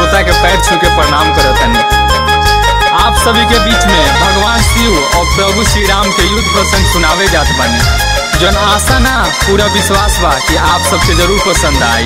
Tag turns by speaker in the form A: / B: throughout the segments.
A: श्रोता के पैर छू के प्रणाम करतनी आप सभी के बीच में भगवान शिव और प्रभु श्री राम के युद्ध प्रसंग सुनावे जात बानी जन आशा ना पूरा विश्वास बा कि आप सबके जरूर पसंद आई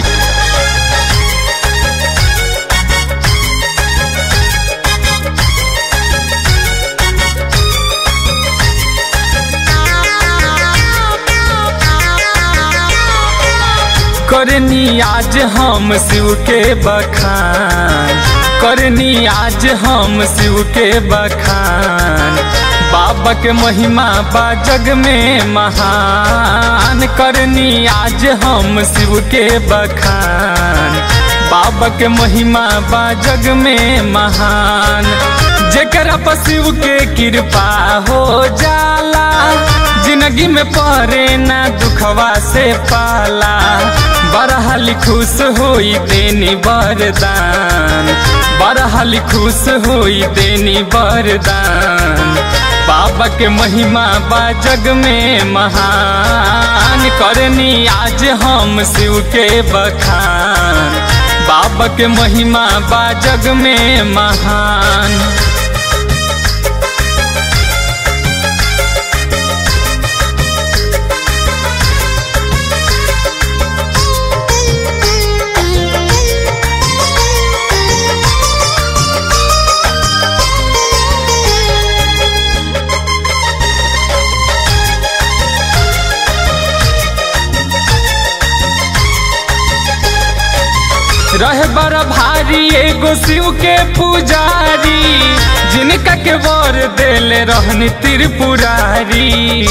A: करनी आज हम शिव के बखान करनी आज हम शिव के बखान बाबा के महिमा बा जग में महान करनी आज हम शिव के बखान बाबा के महिमा बा जग में महान जेकरा पर शिव के कृपा हो जाला जिंदगी में परे ना दुखवा से पाला बरहाली खुश होई देनी वरदान बरहाली खुश होई देनी वरदान बाबा के महिमा बा जग में महान करनी आज हम शिव के बखान बाबा के महिमा बा जग में महान रह बड़ा भारी एगो शिव के पुजारी जिनका के वर देले रहनी त्रिपुरारी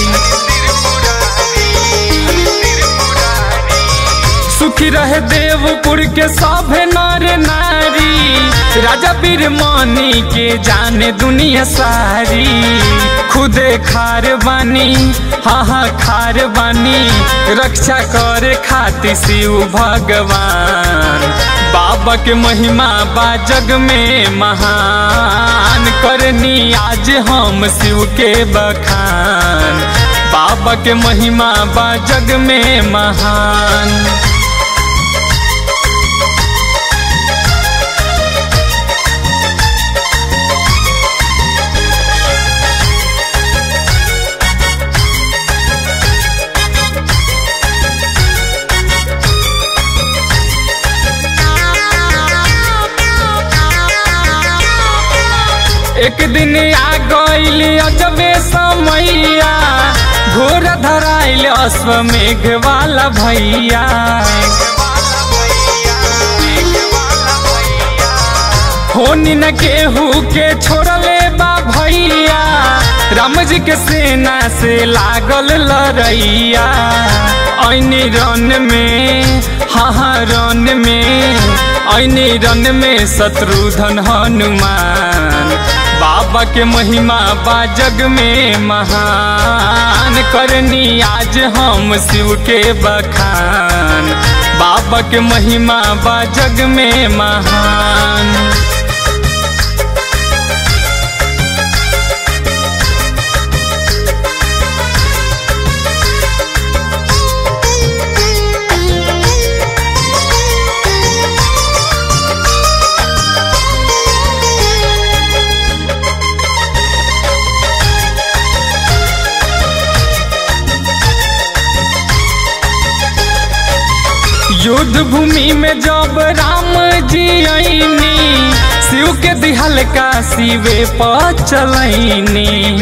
A: सुखी रहे देवपुर के सब नर नारी राजा बीर मनी के जाने दुनिया सारी खुदे खार बानी हाँ हाँ खार बानी रक्षा करे खातिर शिव भगवान बाबा के महिमा बा जग में महान करनी आज हम शिव के बखान बाबा के महिमा बा जग में महान एक दिन आ गईल अजबे समैया घोर धराइल अश्वमेघ वाला भैया होनी न केहू के छोड़ले बा भैया राम जी के सेना से लागल लड़ैया ऐनी रन में हाँ हाँ रन में ऐनी रन में शत्रुधन हनुमान बाबा के महिमा बा जग में महान करनी आज हम शिव के बखान बाबा के महिमा बा जग में महान युद्ध भूमि में जब राम जी आईनी शिव के दिहल का शिवे पर चलैनी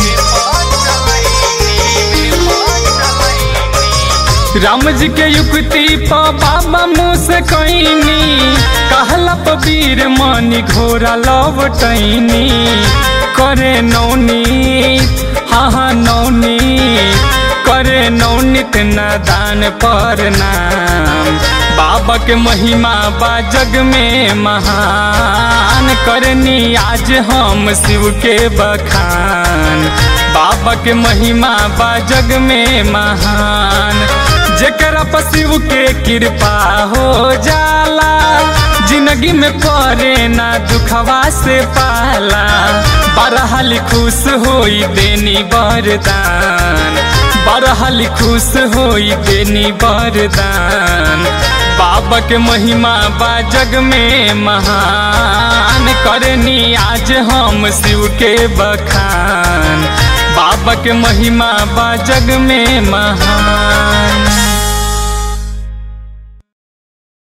A: राम जी के युक्ति पर बाबा मुँह से कैनी कहला वीर मनी घोड़ा लवटैनी करे नौनीत हाँ हाँ नौनीत करे नौनित नादान पर नाम बाबा के महिमा बा जग में महान करनी आज हम शिव के बखान बाबा के महिमा बा जग में महान जेकरा पर शिव के कृपा हो जाला जिंदगी में परे ना दुखवा से पाला बरहाली खुश होई देनी वरदान बरहाली खुश होई देनी वरदान बाबा के महिमा बा जग में महान करनी आज हम शिव के बखान बाबा के महिमा बा जग में महान